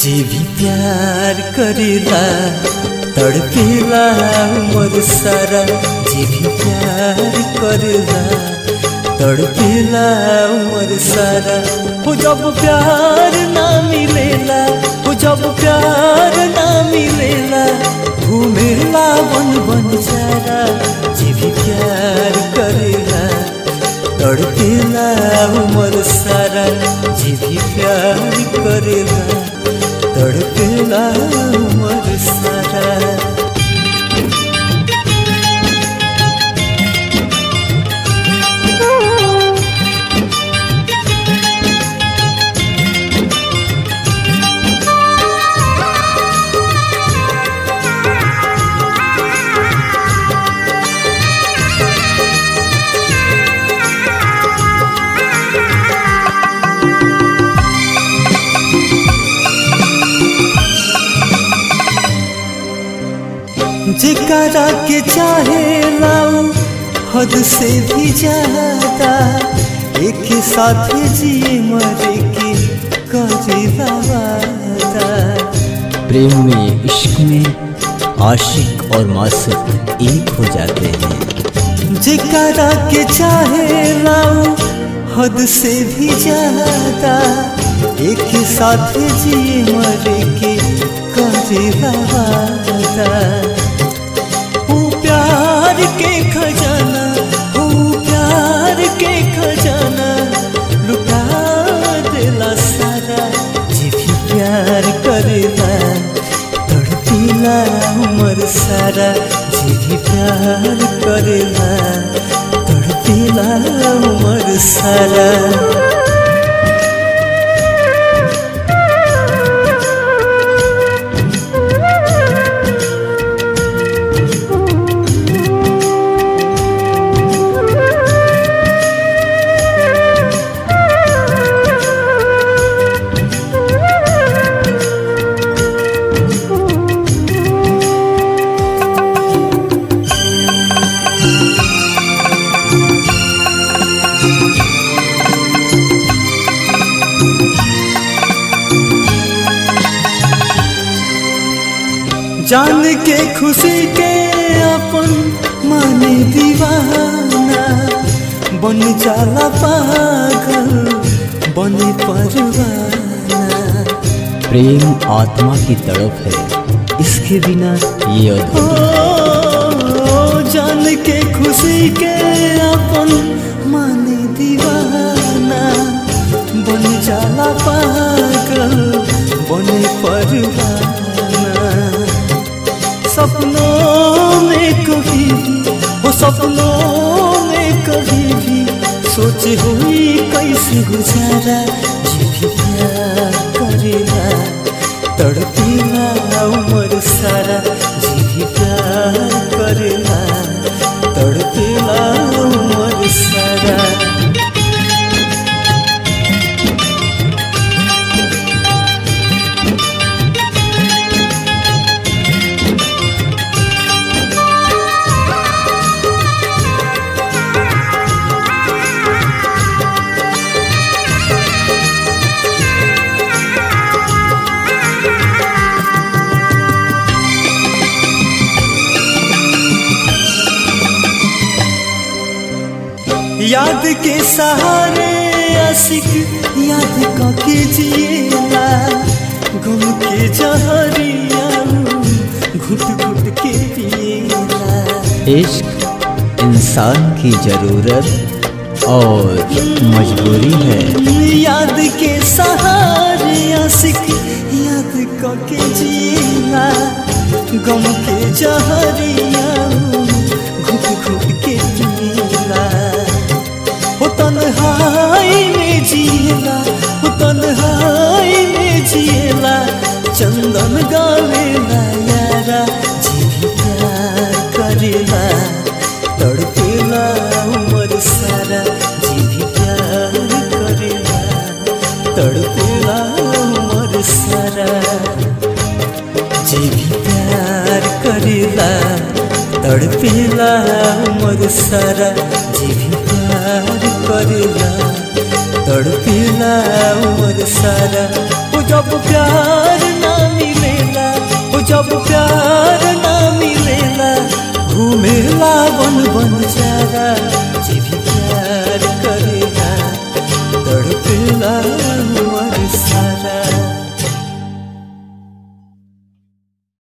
जे भी प्यार करेला तड़पेला उमर सारा जे भी प्यार करेला तड़पेला उमर सारा हो जब प्यार ना मिलेला हो जब प्यार ना मिलेला घूमेला बन बन सारा जे भी प्यार करेला तड़पेला उमर सारा जे भी प्यार करेला तड़पेला उमर सारा जेकरा के चाहे लाऊ हद से भी ज्यादा एक साथ जिए मरे के करे वादा प्रेम में इश्क में आशिक और मासुक एक हो जाते हैं जेकरा के चाहे लाऊ हद से भी ज्यादा एक साथ जिए मरे के करे वादा ओ प्यार के खजाना ओ प्यार के खजाना लुटा देला सारा जे भी प्यार करेला तड़पीला उमर सारा जे भी प्यार करेला तड़पीला उमर सारा जान के खुशी के अपन माने दीवाना बन जाला पागल बने परवाना प्रेम आत्मा की तड़प है इसके बिना ये अधूरा ओ जान के खुशी के अपन माने दीवाना बन जाला पागल बने परवाना सपनों में कभी भी वो सपनों में कभी भी सोचे हुई कैसे गुजारा जी भी प्यार करेला तड़पेला उमर सारा जी भी प्यार करेला तड़पेला उमर सारा याद के सहारे आशिक याद के जिएला गम के जहरिया घुट घुट के पिएला इश्क इंसान की जरूरत और मजबूरी है याद के सहारे आशिक याद के जिएला गम के जहरिया घुट घुट के पिएला हो तन्हाई में जिएला हो तन्हाई में जिएला चंदन गावेला यारा जी भी प्यार करेला तड़पेला उमर सारा जी भी प्यार करेला तड़पेला उमर सारा जी भी प्यार करेला तड़पेला उमर सारा जी भी प्यार करेला तड़पेला उमर सारा वो जब प्यार मिलेला ओ जब प्यार ना मिलेला घूमेला बन बन चारा जे भी प्यार करेला तड़पेला हुआ